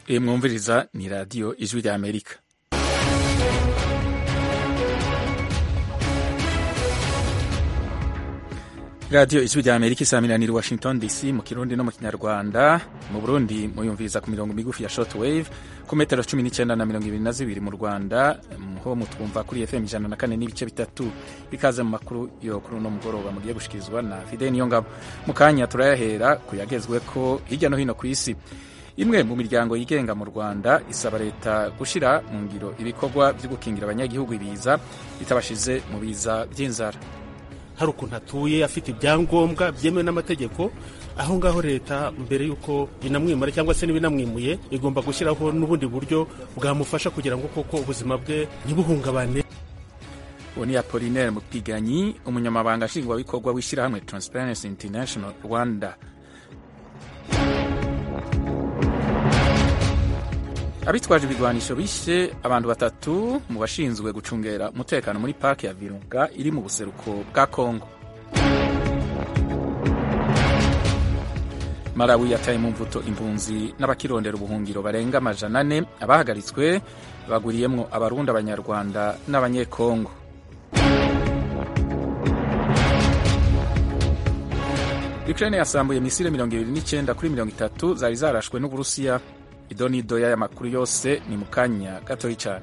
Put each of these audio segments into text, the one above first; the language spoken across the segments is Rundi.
iyi mwumviriza ni radiyo ijwi rya amerika radiyo ijwi rya amerika isaminanira washington dc mu kirundi no mu kinyarwanda mu burundi muyumviriza ku mirongo migufi ya short wave ku metero cumi n'icyenda na mirongo ibiri na zibiri mu rwanda ho mutwumva kuri fm ijana na kane n'ibice bitatu ikaze mu makuru yo kuri uno mugoroba mugiye gushikirizwa na fide niyo ngabo mu kanya turayahera ku yagezweko hirya no hino ku isi imwe mu miryango yigenga mu rwanda isaba leta gushyira mu ngiro ibikorwa byo gukingira abanyagihugu ibiza bitabashize mu biza by'inzara hari ukuntu atuye afite ibyangombwa byemewe n'amategeko aho ngaho leta mbere y'uko inamwimura cyangwa se n'ibinamwimuye igomba gushyiraho n'ubundi buryo bwamufasha kugira ngo koko ubuzima bwe ntibuhungabane uwo ni apolinaire mupiganyi umunyamabanga nshingwabikorwa w'ishyirahamwe transparency international rwanda abitwaje ibigwanisho bishe abantu batatu mu bashinzwe gucungera umutekano muri pariki ya virunga iri mu buseruko bwa kongo malawi yataye mu mvuto impunzi n'abakirondera ubuhungiro barenga amajana ane abahagaritswe baguriyemwo abarundi abanyarwanda n'abanyekongo ukraine yasambuye misile mirongo ibiri n'icyenda kuri mirongo itatu zari zarashwe n'uburusiya idonido y'aya makuru yose ni mu kanya gatoya cyane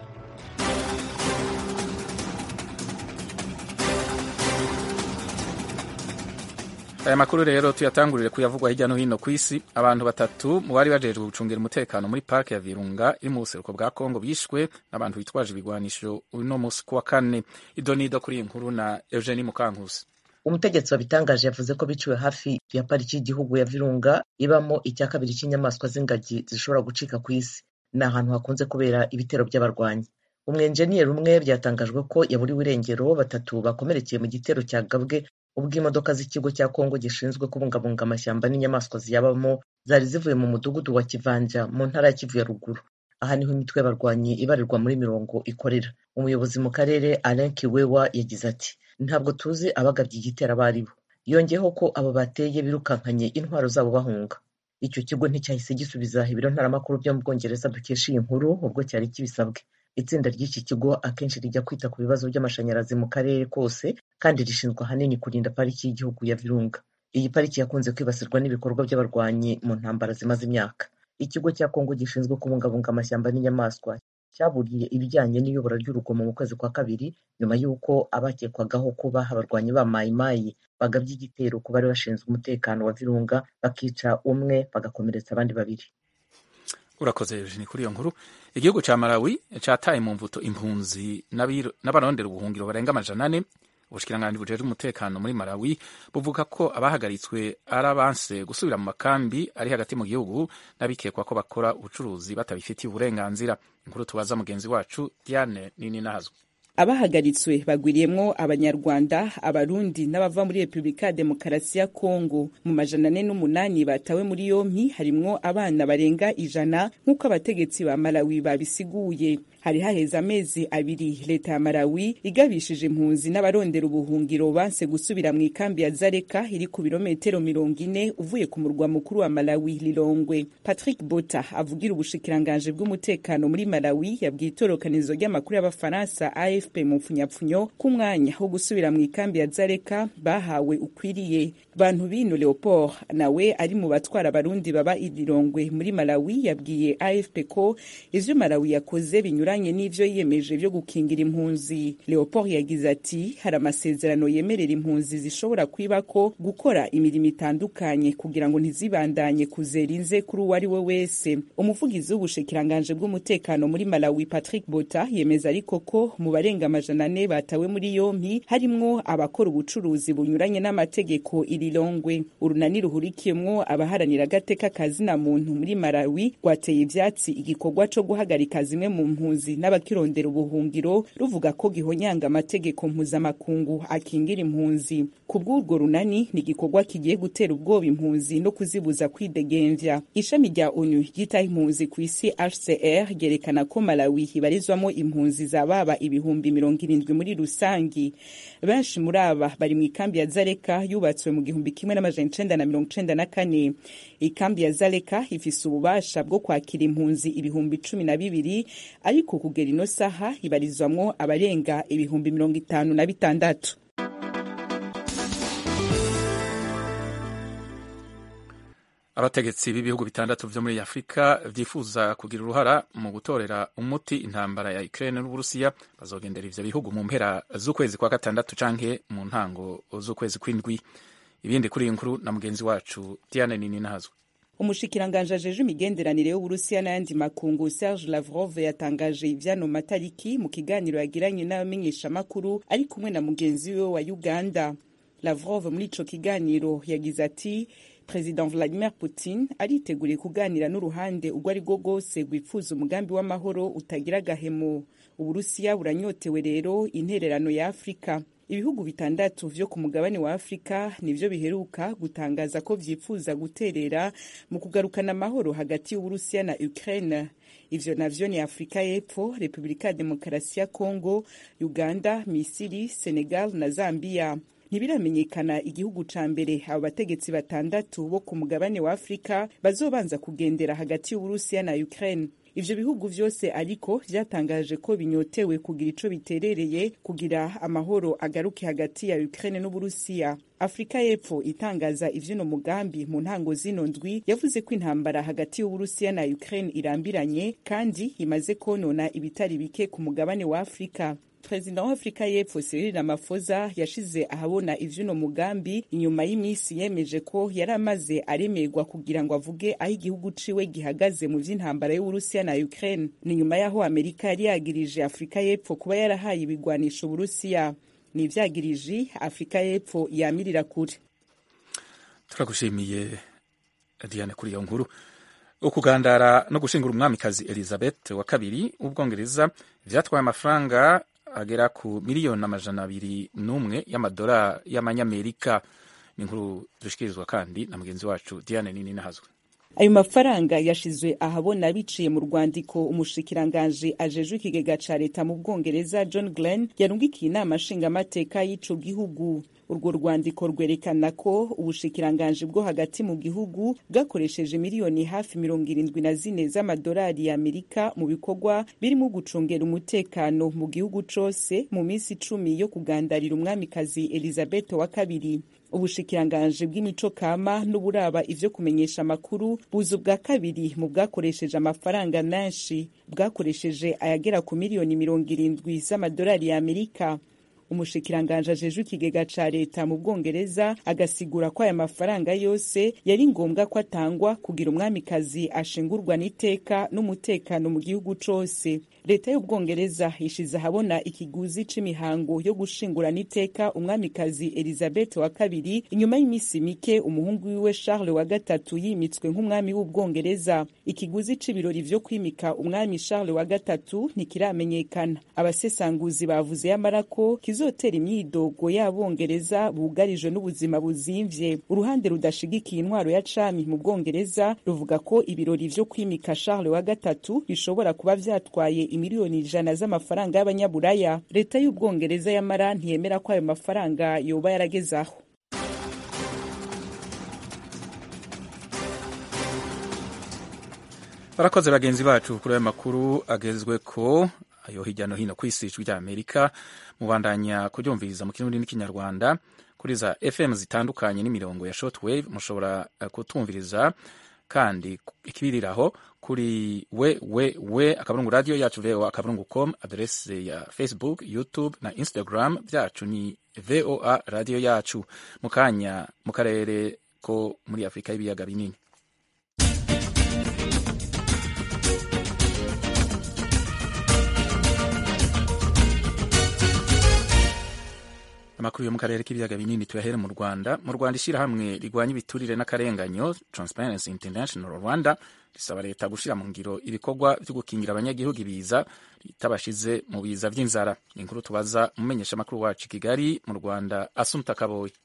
aya makuru rero tuyatangurire kuyavugwa hirya no hino ku isi abantu batatu mu bari bajejwe gucungira umutekano muri parike ya virunga iri mu buseruko bwa kongo bishwe n'abantu bitwaje ibigwanisho uno munsi kuwa kane idonido kuri iyi nkuru na eugenie mukankusi umutegetsi wabitangaje yavuze ko biciwe hafi ya pariki y'igihugu ya virunga ibamo icya kabiri cy'inyamaswa z'ingagi zishobora gucika ku isi ni ahantu hakunze kubera ibitero by'abarwanyi umwenjeniyeri umwe byatangajwe ko yaburiwe irengero batatu bakomerekeye mu gitero cyagabwe ubwo imodoka z'ikigo cya kongo gishinzwe kubungabunga amashyamba n'inyamaswa ziyabamo zari zivuye mu mudugudu wa kivanja mu ntara ya kivu ya ruguru aha niho imitwe y'abarwanyi ibarirwa muri mirongo ikorera umuyobozi mu karere alain kiwewa yagize ati ntabwo tuzi abagabye igitero abo ari bo yongeyeho ko abo bateye birukankanye intwaro zabo bahunga icyo kigo nticyahise gisubiza ibiro ntaramakuru byo mu bwongereza dukesha iyi nkuru ubwo cyari kibisabwe itsinda ry'iki kigo akenshi rijya kwita ku bibazo by'amashanyarazi mu karere kose kandi rishinzwe ahanini kurinda pariki y'igihugu ya virunga iyi pariki yakunze kwibasirwa n'ibikorwa by'abarwanyi mu ntambara zimaze imyaka ikigo cya kongo gishinzwe kubungabunga amashyamba n'inyamaswa cyaburiye ibijyanye n'iyobora ry'urugomo mu kwezi kwa kabiri nyuma y'uko abakekwagaho kuba abarwanyi ba mayimayi bagabye igitero ku bari bashinzwe umutekano wa virunga bakica umwe bagakomeretsa abandi babiri urakoze eugenie kuri iyo nkuru igihugu cya malawi cyataye mu mvuto impunzi n'abarondera ubuhungiro barenga amajana ane ubushikiranganji bujejwe umutekano muri malawi buvuga ko abahagaritswe ari abanse gusubira mu makambi ari hagati mu gihugu n'abikekwa ko bakora ubucuruzi batabifitiye uburenganzira inkuru tubaza mugenzi wacu diane nini nahazwe abahagaritswe bagwiriyemwo abanyarwanda abarundi n'abava muri repubulika ya demokarasi ya kongo mu majana ane n'umunani batawe muri yompi harimwo abana barenga ijana nk'uko abategetsi ba malawi babisiguye hari haheze amezi abiri leta ya malawi igabishije impunzi n'abarondera ubuhungiro banse gusubira mu ikambi ya zareka iri ku birometero mirongo ine uvuye ku murwa mukuru wa malawi lilongwe patrick bota avugira ubushikiranganje bw'umutekano muri malawi yabwiye itorokanizo ry'amakuru y'abafaransa afp mu mpfunyapfunyo k'umwanya wo gusubira mu ikambi ya zareka bahawe ukwiriye bantu bino leopold nawe ari mu batwara abarundi baba ililongwe muri malawi yabwiye afp ko ivyo malawi yakoze binyura binyuranye n'ivyo yiyemeje vyo gukingira impunzi leopold yagize ati hari amasezerano yemerera impunzi zishobora kwibako gukora imirimo itandukanye kugira ngo ntizibandanye kuzera inze kuri uwo ari we wese umuvugizi w'ubushikiranganje bw'umutekano muri malawi patrick bota yemeza ariko ko mu barenga amajana ane batawe muri yompi harimwo abakora ubucuruzi bunyuranye n'amategeko irilongwe urunani ruhurikiyemwo abaharanira agateka kazina muntu muri malawi rwateye ivyatsi igikorwa co guhagarika zimwe mu mpunzi n'abakirondera ubuhungiro ruvuga ko gihonyanga amategeko mpuzamakungu akingira impunzi ku bw'urwo runani ni igikorwa kigiye gutera ubwoba impunzi no kuzibuza kwidegemvya ishami rya onu ryitaho impunzi ku isi hcr ryerekana ko malawi ibarizwamo impunzi zababa ibihumbi ibihumbi mirongo irindwi muri rusangi benshi muri aba bari mu ikambi ya zareka yubatswe mu gihumbi kimwe n'amajana icenda na mirongo icenda na kane ikambi ya zareka ifise ububasha bwo kwakira impunzi ibihumbi cumi na bibiri ariko kugera ino saha ibarizwamwo abarenga ibihumbi mirongo itanu na bitandatu abategetsi b'ibihugu bitandatu vyo muri afurika vyifuza kugira uruhara mu gutorera umuti intambara ya ukraine n'uburusiya bazogendera ivyo bihugu mu mpera z'ukwezi kwa gatandatu canke mu ntango z'ukwezi kw'indwi ibindi kuri iyi nkuru na mugenzi wacu diane nini nahazwe umushikiranganje ajeje imigenderanire y'uburusiya n'ayandi makungu serge lavrov yatangaje ivyano matariki mu kiganiro yagiranye n'abamenyeshamakuru ari kumwe na mugenzi we wa uganda lavrov muri ico kiganiro yagize ati President Vladimir Putin ariteguriye kuganira n'uruhande urwo ari rwo rwose rwifuza umugambi w'amahoro utagira agahemo uburusiya buranyotewe rero intererano ya afurika ibihugu bitandatu vyo ku mugabane wa afurika nivyo biheruka gutangaza ko vyifuza guterera mu kugarukana amahoro hagati y'uburusiya na ukraine ivyo navyo ni afurika y'epfo repubulika ya demokarasi ya congo uganda misiri senegal na zambia ntibiramenyekana igihugu ca mbere abo bategetsi batandatu bo ku mugabane wa afurika bazobanza kugendera hagati y'uburusiya na ukraine ivyo bihugu vyose ariko vyatangaje ko binyotewe kugira ico biterereye kugira amahoro agaruke hagati ya ukraine n'uburusiya afurika y'epfo itangaza ivy'uno mugambi mu ntango zino ndwi yavuze ko intambara hagati y'uburusiya na ukraine irambiranye kandi imaze konona ibitari bike ku mugabane wa afurika perezida wa afurika y'epfo Cyril Ramaphosa yashize ahabona ivy'uno mugambi inyuma y'iminsi yemeje ko yari amaze aremerwa kugira ngo avuge aho igihugu ciwe gihagaze mu vy'intambara y'uburusiya na ukraine ni nyuma y'aho amerika yari yagirije afurika y'epfo kuba yarahaye ibigwanisho uburusiya ni ivyagiriji afurika y'epfo yamirira kure turagushimiye diane kuri iyo nkuru ukugandara no gushingura umwamikazi elizabeth wa kabiri w'ubwongereza vyatwaye amafaranga agera ku miliyoni amajana abiri n'umwe y'amadolari y'amanyamerika ni inkuru dushikirizwa kandi na mugenzi wacu diane nini nahazwe ayo mafaranga yashizwe ahabona biciye mu rwandiko umushikiranganje ajejwe ikigega ca leta mu bwongereza john glenn yarungikiye inama nshingamateka y'ico gihugu urwo rwandiko rwerekana ko ubushikiranganje bwo hagati mu gihugu bwakoresheje miliyoni hafi mirongo irindwi na zine z'amadolari y'amerika mu bikorwa birimo gucungera umutekano mu gihugu cose mu minsi icumi yo kugandarira umwamikazi elizabeth wa kabiri ubushikiranganje bw'imico kama n'uburaba ivyo kumenyesha amakuru buza ubwa kabiri mu bwakoresheje amafaranga menshi bwakoresheje ayagera ku miliyoni mirongo irindwi z'amadolari y'amerika umushikiranganje ajejwe ikigega ca leta mu bwongereza agasigura ko aya mafaranga yose yari ngombwa ko atangwa kugira umwamikazi ashingurwa n'iteka n'umutekano mu gihugu cose leta y'ubwongereza ishize ahabona ikiguzi c'imihango yo gushingura n'iteka umwamikazi elizabeth wa kabiri inyuma y'iminsi mike umuhungu wiwe charles wa gatatu yimitswe nk'umwami w'ubwongereza ikiguzi c'ibirori vyo kwimika umwami charles wa gatatu ntikiramenyekana abasesanguzi bavuze yamara ko kizotera imyidogo y'abongereza bugarijwe n'ubuzima buzimvye uruhande rudashigikiye intwaro ya cami mu bwongereza ruvuga ko ibirori vyo kwimika charles wa gatatu bishobora kuba vyatwaye imiliyoni ijana z'amafaranga y'abanyaburaya leta y'ubwongereza yamara ntiyemera ko ayo mafaranga yoba yaragezaho barakoze bagenzi bacu kuri ayo makuru agezwe ko ayo hirya no hino ku isi ijwi rya amerika mubandanya kuryumviriza mu kirundi n'ikinyarwanda kuri za fm zitandukanye n'imirongo ya shortwave mushobora kutumviriza kandi ikibiriraho kuri we we we akaburungu radio yacu voa akaburungu com adrese ya facebook youtube na instagram byacu ni voa radio yacu mu kanya mu karere ko muri afurika y'ibiyaga binini amakuru yo mu karere k'ibiyaga binini tuyahere mu rwanda mu rwanda ishyirahamwe rigwanya ibiturire n'akarenganyo transparency international rwanda risaba leta gushyira mu ngiro ibikorwa byo gukingira abanyagihugu ibiza ritabashize mu biza by'inzara ni inkuru tubaza umumenyesha amakuru wacu i kigali mu rwanda asumta kaboyi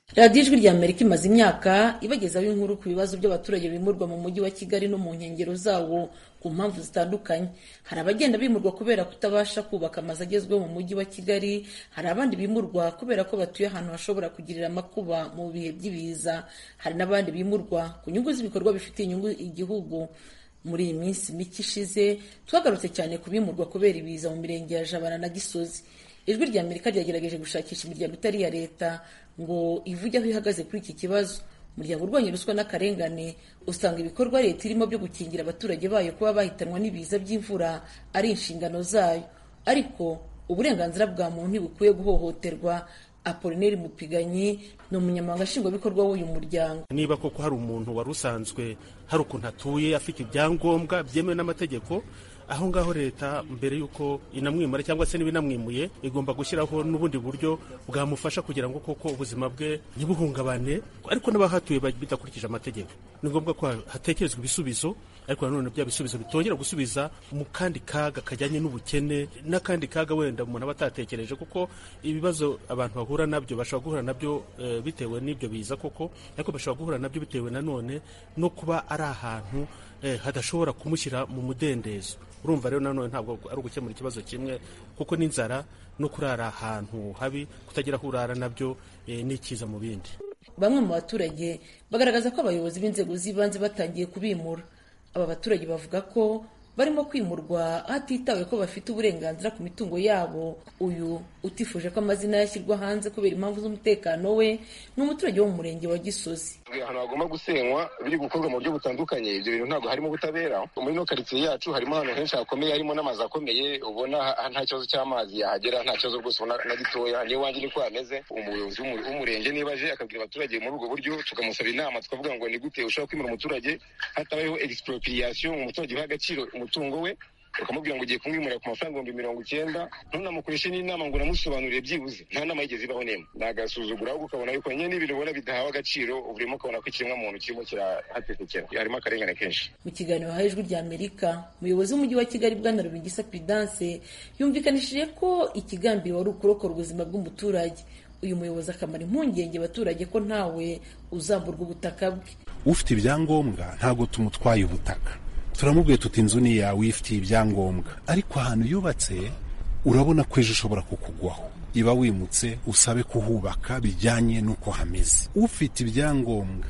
radiyo ijwi rya amerika imaze imyaka ibagezaho inkuru ku bibazo by'abaturage bimurwa mu mujyi wa kigali no mu nkengero zawo ku mpamvu zitandukanye hari abagenda bimurwa kubera kutabasha kubaka amazu agezweho mu mujyi wa kigali hari abandi bimurwa kubera ko batuye ahantu hashobora kugirira amakuba mu bihe by'ibiza hari n'abandi bimurwa ku nyungu z'ibikorwa bifitiye inyungu igihugu muri iyi minsi mike ishize twagarutse cyane ku bimurwa kubera ibiza mu mirenge ya jabana na gisozi ijwi rya amerika ryagerageje gushakisha imiryango itari iya leta ngo ivuge aho ihagaze kuri iki kibazo umuryango urwanya ruswa n'akarengane usanga ibikorwa leta irimo byo gukingira abaturage bayo kuba bahitanwa n'ibiza by'imvura ari inshingano zayo ariko uburenganzira bwa muntu ntibukwiye guhohoterwa apolineri mupiganyi ni umunyamabanga nshingwabikorwa w'uyu muryango niba koko hari umuntu wari usanzwe hari ukuntu atuye afite ibyangombwa byemewe n'amategeko aho ngaho leta mbere y'uko inamwimura cyangwa se n'ibinamwimuye igomba gushyiraho n'ubundi buryo bwamufasha kugira ngo koko ubuzima bwe ntibuhungabane ariko n'abahatuye bidakurikije amategeko ni ngombwa ko hatekerezwa ibisubizo ariko nanone bya bisubizo bitongera gusubiza mu kandi kaga kajyanye n'ubukene n'akandi kaga wenda umuntu aba atatekereje kuko ibibazo abantu bahura nabyo bashobora guhura nabyo e, bitewe n'ibyo biza koko ariko bashobora guhura nabyo bitewe nanone no kuba ari ahantu e, hadashobora kumushyira mu mudendezo urumva rero nanone ntabwo ari ugukemura ikibazo kimwe kuko n'inzara no kurara ahantu habi kutagira aho urara nabyo e, ni ikiza mu bindi bamwe mu baturage bagaragaza ko abayobozi b'inzego z'ibanze batangiye kubimura aba baturage bavuga ko barimo kwimurwa hatitawe ko bafite uburenganzira ku mitungo yabo uyu utifuje ko amazina yashyirwa hanze kubera impamvu z'umutekano we ni umuturage wo mu murenge wa gisozi ahantu hagomba gusenywa biri gukorwa mu buryo butandukanye ibyo bintu ntabwo harimo ubutabera muri ino karitsiye yacu harimo ahantu henshi hakomeye harimo n'amazu akomeye ubona nta kibazo cy'amazi yahagera nta kibazo rwose ubona na gitoya niyo wanjye niko hameze umuyobozi w'umurenge niba aje akabwira abaturage muri ubwo buryo tukamusaba inama tukavuga ngo ni gute ushobora kwimura umuturage hatabayeho expropriation umuturage uha agaciro umutungo we ukamubwira ngo ugiye kumwimurira ku mafaranga ibihumbi mirongo icyenda ntunamukoreshe n'inama ngo unamusobanurire byibuze nta nama yigeze ibaho n'imwe ni agasuzuguro ahubwo ukabona yuko nyine n'ibintu ubona bidahawe agaciro urimo ukabona ko ikiremwa muntu kirimo kirahatekekera harimo akarengane kenshi mu kiganiro haha ijwi rya amerika umuyobozi w'umujyi wa kigali bwana rubingisa pidanse yumvikanishije ko ikigambi wari ukurokora ubuzima bw'umuturage uyu muyobozi akamara impungenge abaturage ko ntawe uzamburwa ubutaka bwe ufite ibyangombwa ntabwo tumutwaye ubutaka turamubwiye tuti inzu ni yawe ifitiye ibyangombwa ariko ahantu yubatse urabona ko ejo ushobora kukugwaho iba wimutse usabe kuhubaka bijyanye n'uko hameze ufite ibyangombwa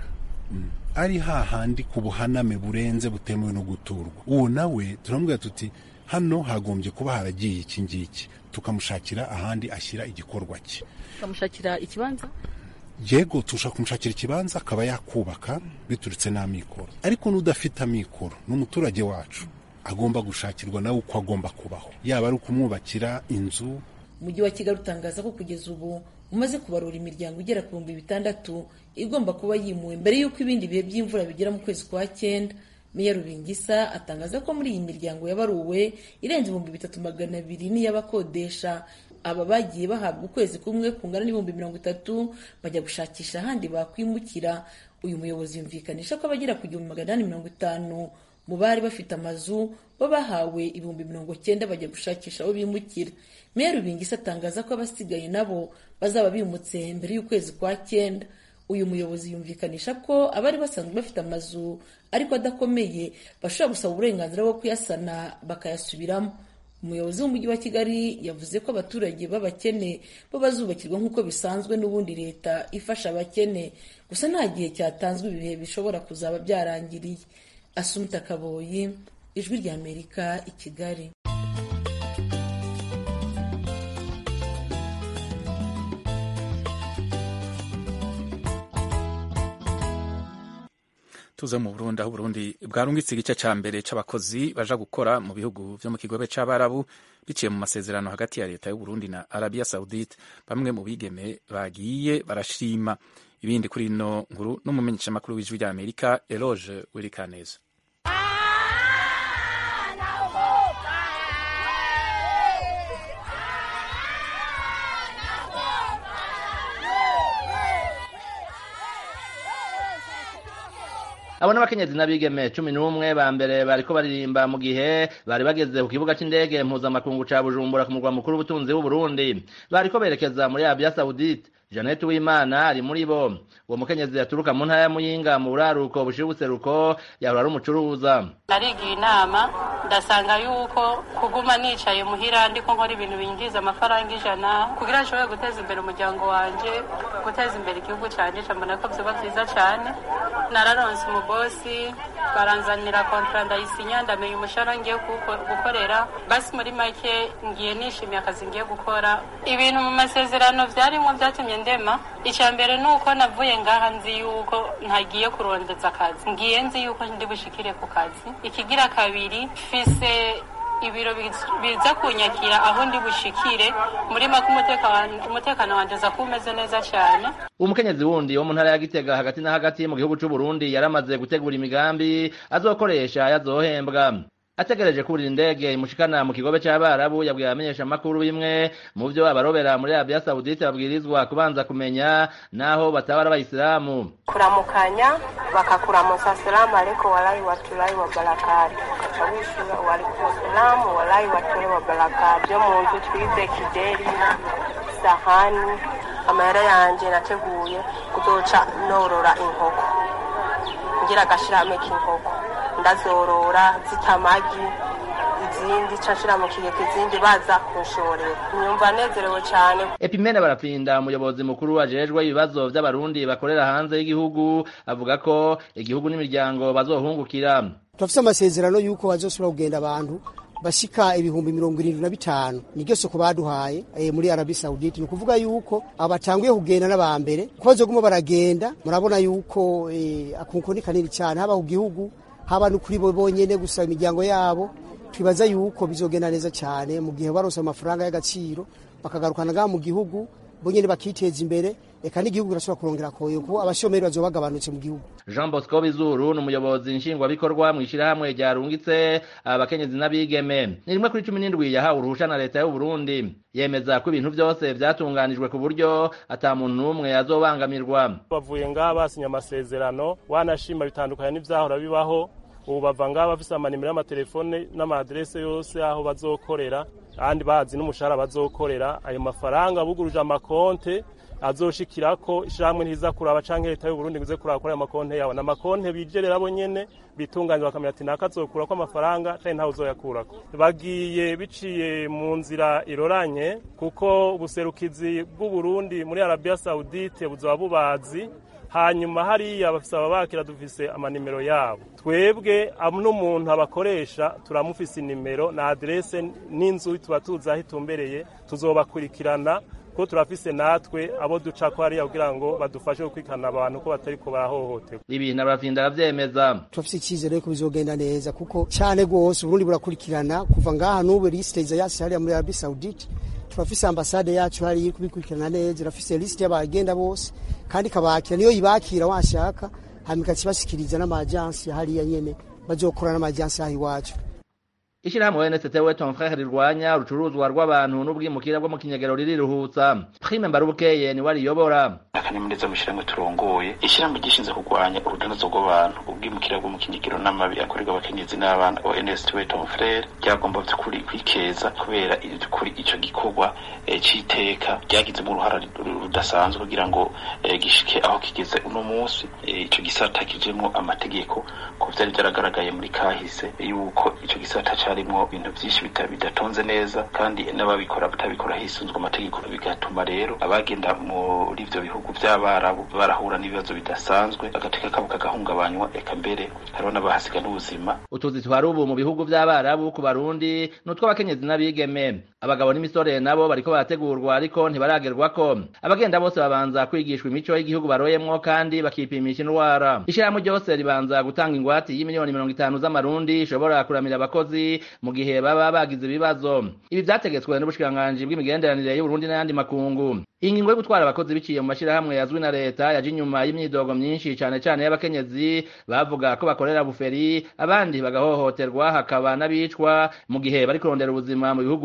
ari hahandi ku buhaname burenze butemewe no guturwa uwo nawe turamubwira tuti hano hagombye kuba haragiye iki ngiki tukamushakira ahandi ashyira igikorwa cye tukamushakira ikibanza yego tushaka kumushakira ikibanza akaba yakubaka biturutse n'amikoro ariko n'udafite amikoro ni umuturage wacu agomba gushakirwa nawe uko agomba kubaho yaba ari ukumwubakira inzu umujyi wa kigali utangaza ko kugeza ubu umaze kubarura imiryango igera ku bihumbi bitandatu igomba kuba yimuwe mbere y'uko ibindi bihe by'imvura bigera mu kwezi kwa cyenda meya rubingisa atangaza ko muri iyi miryango yabaruwe irenze ibihumbi bitatu magana abiri n'iy'abakodesha aba bagiye bahabwa ukwezi kumwe kungana n'ibihumbi mirongo itatu bajya gushakisha ahandi bakwimukira uyu muyobozi yumvikanisha ko abagera ku gihumbi magana inani mirongo itanu mu bari bafite amazu bo bahawe ibihumbi mirongo cyenda bajya gushakisha aho bimukira meya rubingisa atangaza ko abasigaye nabo bazaba bimutse mbere y'ukwezi kwa cyenda uyu muyobozi yumvikanisha ko abari basanzwe bafite amazu ariko adakomeye bashobora gusaba uburenganzira bwo kuyasana bakayasubiramo umuyobozi w'umujyi wa kigali yavuze ko abaturage b'abakene bo bazubakirwa nk'uko bisanzwe n'ubundi leta ifasha abakene gusa nta gihe cyatanzwe ibihe bishobora kuzaba byarangiriye asumita kaboyi ijwi rya amerika i kigali tuze mu Burundi aho Burundi bwarungitse igice ca mbere c'abakozi baja gukora mu bihugu vyo mu kigobe c'abarabu biciye mu masezerano hagati ya leta y'u Burundi na Arabia Saudite bamwe mu bigeme bagiye barashima ibindi kuri ino nkuru n'umumenyeshamakuru w'ijwi rya Amerika Eloge Wirikaneza abo n'abakenyezi n'abigeme cumi n'umwe ba mbere bariko baririmba mu gihe bari bageze ku kibuga c'indege mpuzamakungu ca bujumbura ku murwa mukuru w'ubutunzi w'uburundi bariko berekeza muri arabia saudite Jeannette Uwimana ari muri bo uwo mukenyezi yaturuka mu ntara ya Muyinga mu buraruko bushira ubuseruko yahora ari umucuruza narigiye inama ndasanga yuko kuguma nicaye muhira ndiko nkora ibintu binjiza amafaranga ijana kugira nshobore guteza imbere umuryango wanje guteza imbere igihugu canje cambona ko vyoba vyiza cane nararonse umubosi baranzanira kontra ndayisinya ndamenya umushahara ngiye gukorera basi muri make ngiye nishimiye akazi ngiye gukora ibintu mu masezerano vyarimwo vyatumye ndema icya mbere ni uko navuye ngaha nzi yuko ntagiye kurondeza akazi ngiye nzi yuko ndi bushikire ku kazi ikigira kabiri fise ibiro biza kunyakira aho ndi bushikire muri make umutekano wanjye uza kuba umeze neza cyane umukenyezi wundi wo mu ntara ya gitega hagati na hagati mu gihugu c'u Burundi yaramaze gutegura imigambi azokoresha yazohembwa ategereje kurira indege imushikana mu kigobe c'abarabu yabwiye abamenyesha amakuru bimwe mu vyo abarobera muri Arabia Saudite babwirizwa kubanza kumenya naho bataba ari abayisilamu kuramukanya bakakuramusa salamu aleikum walahi watulahi wa barakatu ukaca wishura waalaikum salamu walahi watulahi wa barakatu vyo mu nzu twize kideri sahani amahera yanje nateguye kuzoca norora inkoko ngira agashirahamwe k'inkoko ndazorora zita amagi izindi nshira mu kigega izindi baza kunshorera nyumva nezerewe cyane epimene barapfinda umuyobozi mukuru ajejwe ibibazo vy'abarundi bakorera hanze y'igihugu avuga ko igihugu n'imiryango bazohungukira turafise amasezerano y'uko bazosubira kugenda abantu bashika ibihumbi mirongo irindwi na bitanu niryo soko baduhaye e, muri Arabi Saudite ni ukuvuga yuko abatanguye kugenda n'abambere ko bazoguma baragenda murabona yuko e, akunko ni kanini cyane haba ku gihugu haba no kuri bo bonyene gusa imiryango yabo twibaza yuko bizogenda neza cyane mu gihe barose amafaranga y'agaciro bakagarukana ngaha mu gihugu bonyene bakiteza imbere eka n'igihugu kirashobora kurongera koyo kuko abashomeri bazoba bagabanutse mu gihugu Jean Bosco Bizuru ni umuyobozi nshingwabikorwa mu ishirahamwe ryarungitse abakenyezi n'abigeme ni rimwe kuri cumi n'indwi yahawe uruhusha na leta y'u Burundi yemeza ko ibintu byose vyatunganijwe ku buryo ata muntu n'umwe azobangamirwa bavuye ngaha basinya amasezerano wanashima bitandukanye n'ivyahora bibaho ubu bava ngaha bafise amanimero y'amatelefone n'amaadrese yose aho bazokorera kandi bazi n'umushahara bazokorera ayo mafaranga buguruje amakonte azoshikirako ishamwe ntiza kuraba canke leta y'u Burundi nguze kuraba kuri ayo makonte yawe na makonte bijerera bo nyene bitunganye bakamenya ati naka azokurako amafaranga canke ntawe uzoyakurako bagiye biciye mu nzira iroranye kuko ubuserukizi bw'u Burundi muri Arabia Saudite buzoba bubazi hanyuma hariya bafise ababakira dufise amanimero yabo twebwe n'umuntu abakoresha turamufise inimero na adrese n'inzu tuba tuzi aho itumbereye tuzobakurikirana ko turafise natwe abo duca ko hariya kugira ngo badufashe gukurikirana abantu ko batariko barahohoterwa ibintu abafinda aravyemeza turafise icyizere yuko bizogenda neza kuko cyane rwose uburundi burakurikirana kuva ngaha n'ubu lisite iza yasi hariya muri arabi saudite turafise ambasade yacu hariya iri kubikurikirana neza irafise lisite y'abagenda bose kandi ikabakira niyo yibakira washaka hanyuma ikakibashikiriza n'amajansi hariya nyene bazokora n'amajansi aho iwacu ishirahamwe NST we ton frère rirwanya urucuruzwa rw'abantu n'ubwimukira bwo mu kinyagero ririruhutsa prime mbarubukeye ni wariyobora akanyamuneza mu ishyirahamwe turongoye ishyirahamwe gishinzwe kurwanya urudanazo rw'abantu ubwimukira bwo mu kinyagiro n'amabi akorerwa abakenyezi n'abana wa NST we ton frère ryagomba by'ukuri kwikeza kubera kuri ico gikorwa c'iteka ryagizemo uruhara rudasanzwe kugira ngo gishike aho kigeze uno munsi ico gisata kijemwo amategeko ko vyari byaragaragaye muri kahise yuko ico gisata harimwo ibintu byinshi bidatonze neza kandi n'ababikora batabikora hisunzwe amategeko bigatuma rero abagenda muri ivyo bihugu vy'abarabu barahura n'ibibazo bidasanzwe agateka kabo kagahungabanywa eka mbere hariho n'abahasiga n'ubuzima utuzi twari ubu mu bihugu vy'abarabu ku barundi n'utw'abakenyezi n'abigeme abagabo n'imisore nabo bariko barategurwa ariko ntibaragerwako abagenda bose babanza kwigishwa imico y'igihugu baroyemwo kandi bakipimisha indwara ishirahamwe ryose ribanza gutanga ingwate y'imiliyoni mirongo itanu z'amarundi ishobora kuramira abakozi mu gihe baba bagize ibibazo ibi vyategetswe n'ubushikiranganji bw'imigenderanire y'uburundi n'ayandi makungu ingingo yo gutwara abakozi biciye mu mashirahamwe yazwi na leta yaje inyuma y'imyidogo myinshi cane cane y'abakenyezi bavuga ko bakorera buferi abandi bagahohoterwa hakaba n'abicwa mu gihe bari kurondera ubuzima mu bihugu vy'ikigobe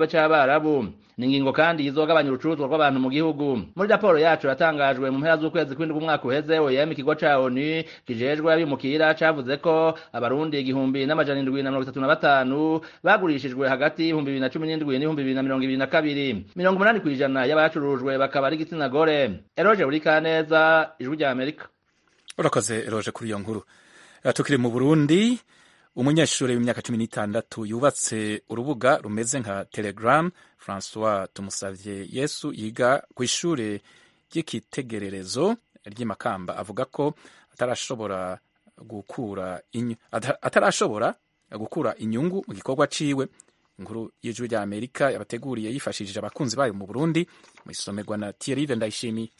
c'abarabu ni ingingo kandi izogabanya urucuruzwa rw'abantu mu gihugu muri raporo yacu yatangajwe mu mpera z'ukwezi kw'indwi umwaka uheze OIM ikigo ca ONU kijejwe abimukira cavuze ko abarundi igihumbi n'amajana indwi na mirongo itatu na batanu bagurishijwe hagati y'ibihumbi bibiri na cumi n'indwi n'ibihumbi bibiri na mirongo ibiri na kabiri mirongo umunani kw'ijana y'abacurujwe bakaba ari igitsina gore eroje buri kaneza ijwi rya amerika urakoze eroje kuri iyo nkuru tukiri mu burundi umunyeshuri w'imyaka cumi n'itandatu yubatse urubuga rumeze nka telegram francois tumusavye yesu yiga ku ishure ry'ikitegererezo ry'imakamba avuga ko atarashobora gukura inyu, atarashobora gukura inyungu mu gikorwa ciwe inkuru y'ijwi rya amerika yabateguriye yifashishije abakunzi bayo mu burundi mu isomerwa na thierry ndayishimiye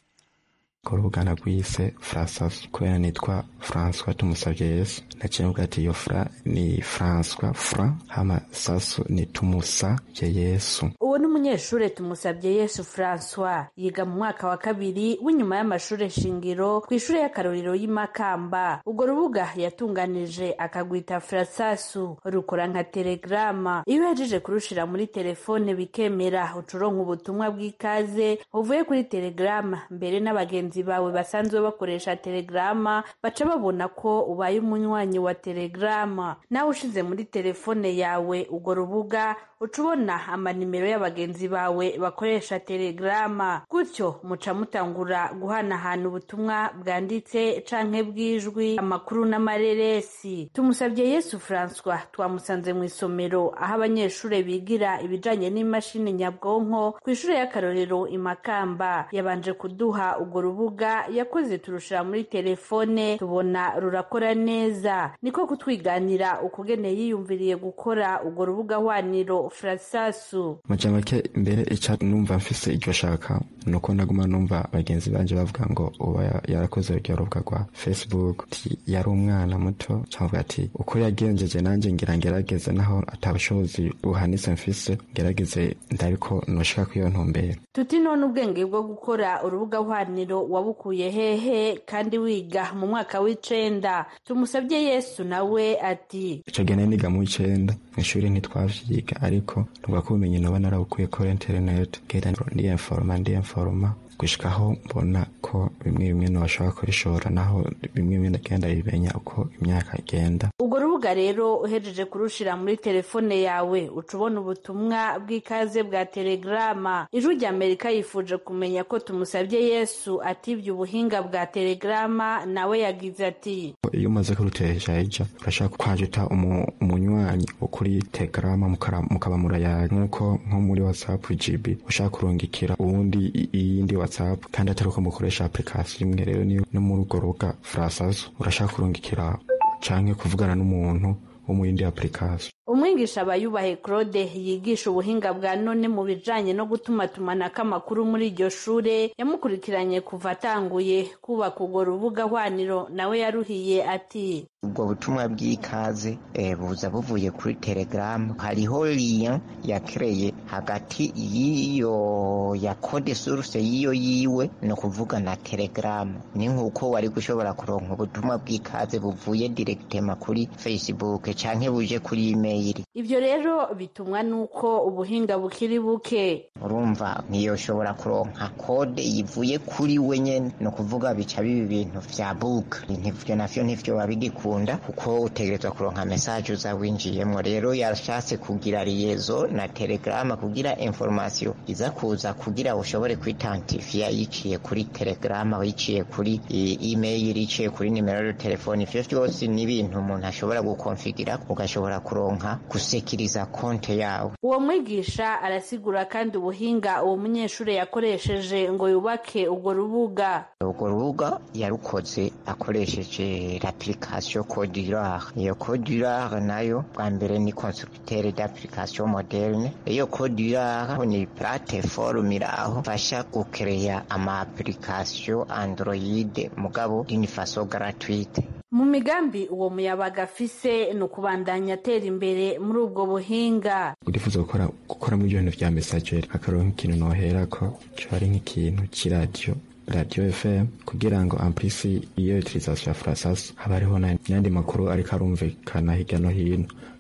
ko urugana rwise frasas kubera nitwa françois tumusavye yesu naciye mvuga ati iyo fra ni françois fra hama sasu ni tumusavye yesu uwo ni umunyeshure tumusavye yesu françois yiga mu mwaka wa kabiri w'inyuma y'amashure shingiro ku ishure y'akarorero y'imakamba urwo rubuga yatunganije akagwita frasasu rukora nka telegrama iyo uhejeje kurushira muri telefone bikemera ucuronka ubutumwa bw'ikaze buvuye kuri telegrama mbere n'abagenzi bawe basanzwe bakoresha telegrama baca babona ko ubaye umunywanyi wa telegrama nawe ushize muri telefone yawe urwo rubuga uca ubona amanimero y'abagenzi bawe bakoresha telegrama gutyo muca mutangura guhanahana ubutumwa bwanditse canke bw'ijwi amakuru n'amareresi tumusabye yesu francois twamusanze mu isomero aho abanyeshure bigira ibijanye n'imashini nyabwonko ku ishure y'akarorero imakamba yabanje kuduha urwo rubuga yakoze turushira muri telefone tubona rurakora neza niko kutwiganira ukugene yiyumviriye gukora urwo rubuga hwaniro frasasu maja make mbere ica numva mfise iryo shaka nuko naguma numva bagenzi banje bavuga ngo uba yarakoze uryo rubuga rwa facebook ti yari umwana muto cavuga ati uko yagenjeje nanje ngira ngerageze naho atabushobozi buhanitse mfise ngerageze ndabiko noshika kw'iyo ntumbero tuti none ubwenge bwo gukora urubuga hwaniro wabukuye hehe kandi wiga mu mwaka w'icenda tumusabye yesu nawe ati ico gihe niga mu w'icenda mw'ishuri ntitwavyiga ariko nubwo ko ubumenyi noba narabukuye kuri internet genda ndiyenforoma ndiyenforoma gushikaho mbona ko bimwe bimwe ntibashobora kurishora naho bimwe bimwe ndagenda bimenya uko imyaka igenda urwo rubuga rero uhejeje kurushira muri telefone yawe uca ubona ubutumwa bw'ikaze bwa telegrama ijwi rya amerika yifuje kumenya ko tumusabye yesu atibye ubuhinga bwa telegrama nawe yagize ati iyo umaze kurutesha ija urashaka kwajuta umunywanyi wo kuri telegrama mukaba murayaga nk'uko nko muri whatsapp gb ushaka kurungikira uwundi iyindi whatsapp kandi atari uko mukoresha application imwe rero niyo no muri urwo rubuga frasazo urashaka kurungikira canke kuvugana n'umuntu wo mu yindi application umwigisha abayubahe claude yigisha ubuhinga bwa none mu bijanye no gutumatumanako amakuru muri iryo shure yamukurikiranye kuva atanguye kubaka urwo rubuga hwaniro nawe yaruhiye ati ubwo butumwa bw'ikaze buza buvuye kuri telegaramu hariho liya yakereye hagati y'iyo ya kode suruse y'iyo yiwe ni ukuvuga na telegaramu ni nk'uko wari gushobora kuronka ubutumwa bw'ikaze buvuye direkitema kuri facebook canke buje kuri email ibyo rero bitumwa n'uko ubuhinga bukiri buke urumva ntiyoshobora kuronka kode yivuye kuri we nyene ni ukuvuga bica biba ibintu vya buka ivyo navyo ntivyo babigikunda kuko utegerezwa kuronka mesaje uza winjiyemwo rero yashatse kugira liyezo na telegrama kugira information iza kuza kugira ushobore kwitantifiya yiciye kuri telegrama yiciye kuri email yiciye kuri nimero ya telefone ivyo vyose ni ibintu umuntu ashobora gukonfigira ugashobora kuronka gusekiriza konte yawe uwo mwigisha arasigura kandi ubuhinga uwo munyeshuri yakoresheje ngo yubake urwo rubuga urwo rubuga yarukoze akoresheje l'application codurare iyo codurare nayo bwa mbere ni constructeur d'application moderne iyo codurare ni plateforme iraho fasha gukereya ama application android mugabo d'une façon gratuite mu migambi uwo muyabaga afise ni ukubandanya atera imbere muri ubwo buhinga urifuza gukora gukora muri ibyo bintu vya messageri akaronka ikintu noherako co ari nk'ikintu c'iradiyo radio fm kugira ngo amplisi iyo utilisation ya frasas haba hariho n'ayandi makuru ariko arumvikana hirya no hino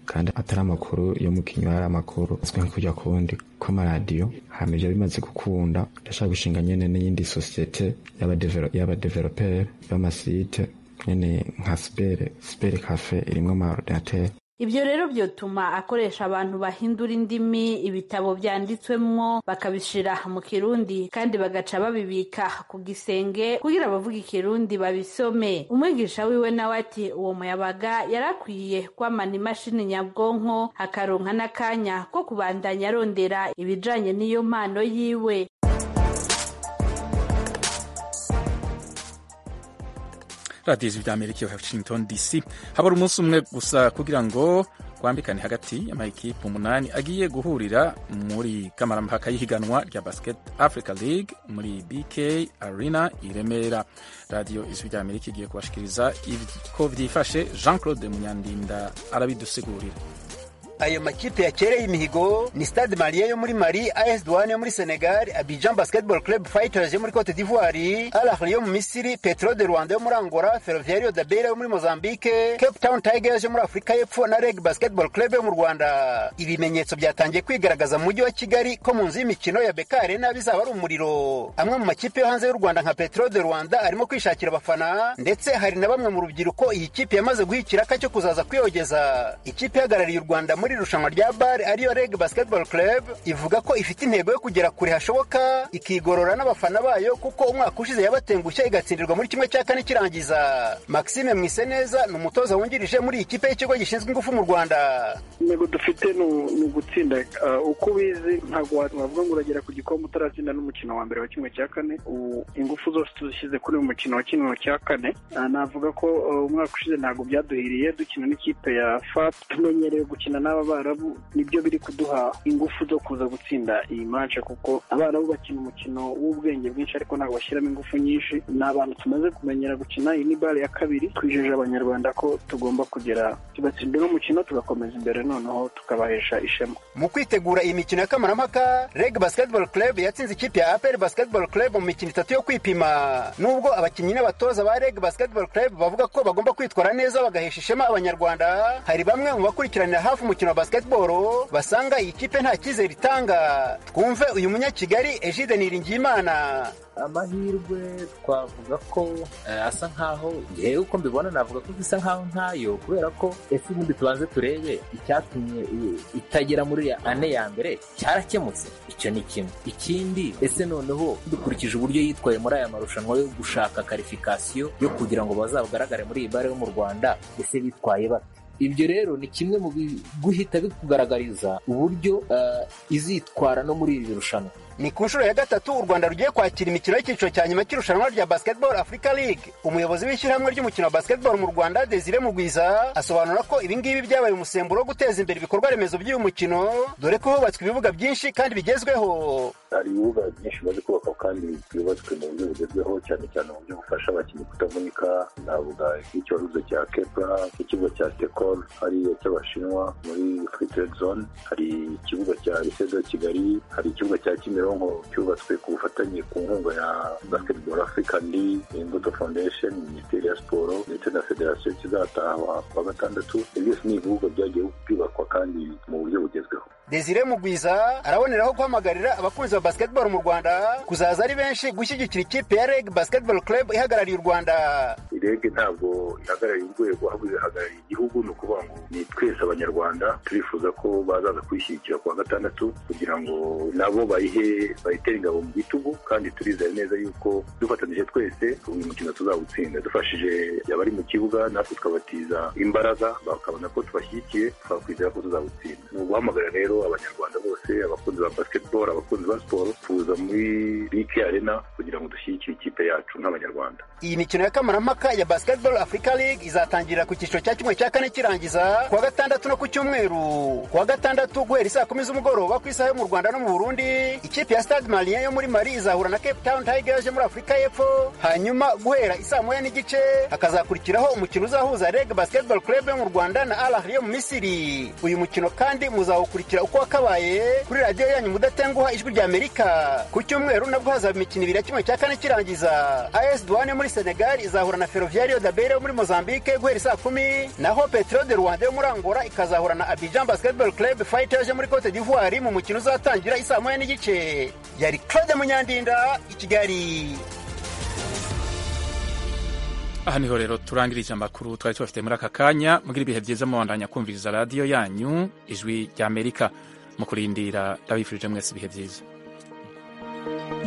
kandi atari amakuru yo mu kinywa ari amakuru azwi nko kujya kuwundi kw'amaradiyo hama ivyo bimaze gukunda ndashaka gushinga nyene n'iyindi sosiyete y'abadeveloperi b'amasite nyene nka sibere sibere kafe irimwo amaordinateri ibyo rero byotuma akoresha abantu bahindura indimi ibitabo byanditswemwo bakabishira mu kirundi kandi bagaca babibika ku gisenge kugira abavuga ikirundi babisome umwigisha wiwe nawe ati uwo muyabaga yarakwiye kwamana imashini nyabwonko akaronka n'akanya ko kubandanya arondera ibijanye n'iyo mpano yiwe radiyo ijwi ry'amerika ya washington dc habura umunsi umwe gusa kugira ngo twambikane hagati y'amayikipe umunani agiye guhurira muri kamarampaka y'ihiganwa rya basket africa league muri bk arena i remera radiyo ijwi ry'amerika igiye kubashikiriza ko byifashe jean claude munyandinda arabidusigurira ayo makipe yakereye imihigo ni stade malien yo muri mali as douane yo muri senegal abidjan basketball club fighters yo muri cote d'ivoire al ahly yo mu misiri petro de rwanda yo muri angola ferroviario da beira yo muri mozambique cape town tigers yo muri afurika y'epfo na reg basketball club yo mu rwanda ibimenyetso byatangiye kwigaragaza mu mujyi wa kigali ko mu nzu y'imikino ya beka arena bizaba ari umuriro amwe mu makipe yo hanze y'u rwanda nka petro de rwanda arimo kwishakira abafana ndetse hari na bamwe mu rubyiruko iyi kipe yamaze guha ikiraka cyo kuzaza kwiyogeza ikipe ihagarariye u rwanda muri irushanwa rya bar ariyo reg basketball club ivuga ko ifite intego yo kugera kure hashoboka ikigorora n'abafana bayo kuko umwaka ushize yabatengushye igatsindirwa muri kimwe cya kane kirangiza maxime mwiseneza ni umutoza wungirije muri iyi kipe y'ikigo gishinzwe ingufu mu rwanda intego dufite ni ugutsinda uko ubizi ntabwo wavuga ngo uragera ku gikombe utaratsinda n'umukino wa mbere wa kimwe cya kane ingufu zose tuzishyize kuri uyu mukino wa kimwe cya kane navuga ko umwaka ushize ntabwo byaduhiriye dukina n'ikipe ya fat tumenyereye gukina n'aba abarabu nibyo biri kuduha ingufu zo kuza gutsinda iyi manca kuko abarabu bakina umukino w'ubwenge bwinshi ariko ntabwo bashyiramo ingufu nyinshi ni abantu tumaze kumenyera gukina iyi ni bare ya kabiri twijeje abanyarwanda ko tugomba kugera tugatsinda uno mukino tugakomeza imbere noneho tukabahesha ishema mu kwitegura iyi mikino ya kamarampaka reg basketball club yatsinze ikipe ya apr basketball club mu mikino itatu yo kwipima nubwo abakinnyi n'abatoza ba reg basketball club bavuga ko bagomba kwitwara neza bagahesha ishema abanyarwanda hari bamwe mu bakurikiranira hafi umukino wa basketball basanga iyi kipe nta cyizere itanga twumve uyu munyakigali egide niringiyimana amahirwe twavuga ko asa nkaho ngewe uko mbibona navuga ko bisa nkaho ntayo kubera ko ese ubundi tubanze turebe icyatumye itagera muri ane ya mbere cyarakemutse icyo ni kimwe ikindi ese noneho dukurikije uburyo yitwaye muri aya marushanwa yo gushaka karifikasiyo yo kugira ngo bazagaragare muri iyi bare yo mu rwanda ese bitwaye bate ibyo rero ni kimwe mu guhita bikugaragariza uburyo izitwara no muri iri rushanwa ni ku nshuro ya gatatu u rwanda rugiye kwakira imikino y'icyiciro cya nyuma cy'irushanwa rya basketball africa league umuyobozi w'ishyirahamwe ry'umukino wa basketball mu rwanda desire mugwiza asobanura ko ibingibi byabaye umusemburo wo guteza imbere ibikorwa remezo by'uyu mukino dore ko hubatswe ibibuga byinshi kandi bigezweho hari ibibuga byinshi bimaze kubakwa kandi byubatswe mu buryo bugezweho cyane cyane mu buryo bufasha abakinnyi kutavunika navuga nk'icyo waruze cya kepra ikibuga cya tekol hariya cy'abashinwa muri free trade zone hari ikibuga cya lisedo kigali hari ikibuga cya kimironko cyubatswe ku bufatanye ku nkunga ya basketball african league imbuto foundation minisiteri ya siporo ndetse na federasiyo kizatahwa kwa gatandatu ibyo byose ni ibibuga byagiye byubakwa kandi mu buryo bugezweho desire mugwiza araboneraho guhamagarira abakunzi ba basketball mu rwanda kuzaza ari benshi gushyigikira ikipe ya reg basketball club ihagarariye u rwanda reg ntabwo ihagarariye urwego ahubwo ihagarariye igihugu ni ukuvuga ngo ni twese abanyarwanda turifuza ko bazaza kuyishyigikira ku wa gatandatu kugira ngo nabo bayihe bayitere ingabo mu bitugu kandi turizeye neza yuko dufatanyije twese uyu mukino tuzawutsinda dufashije abari mu kibuga natwe tukabatiza imbaraga bakabona ko tubashyigikiye twakwizera ko tuzawutsinda ni uguhamagarira rero abanyarwanda bose abakunzi ba basketball abakunzi ba siporo kuza muri bike arena kugira ngo dushyigikire ikipe yacu nk'abanyarwanda iyi mikino ya kamarampaka ya basketball africa league izatangirira ku cyiciro cya kimwe cya kane kirangiza ku wa gatandatu no ku cyumweru ku wa gatandatu guhera isaa kumi z'umugoroba ku isaha yo mu rwanda no mu burundi ikipe ya stade malien yo muri mali izahura na cape town tigers yo muri afurika y'epfo hanyuma guhera isaa moya n'igice hakazakurikiraho umukino uzahuza reg basketball club yo mu rwanda na al ahly yo mu misiri uyu mukino kandi muzawukurikira uko wakabaye kuri radiyo yanyu mudatenguha ijwi rya amerika ku cyumweru nabwo hazaba imikino ibiri ya kimwe cya kane kirangiza as duwane muri senegal izahura na ferroviario dabere yo muri mozambique guhera saa kumi naho petro de rwanda yo muri angola ikazahura na abidjan basketball club fighters yo muri cote d'ivoire mu mukino uzatangira isaa moya n'igice yari claude munyandinda i kigali aha niho rero turangirije amakuru twari tubafite muri aka kanya mugira ibihe byiza mubandanya kumviriza radiyo yanyu ijwi ry'amerika mu kurindira ndabifurije mwese ibihe byiza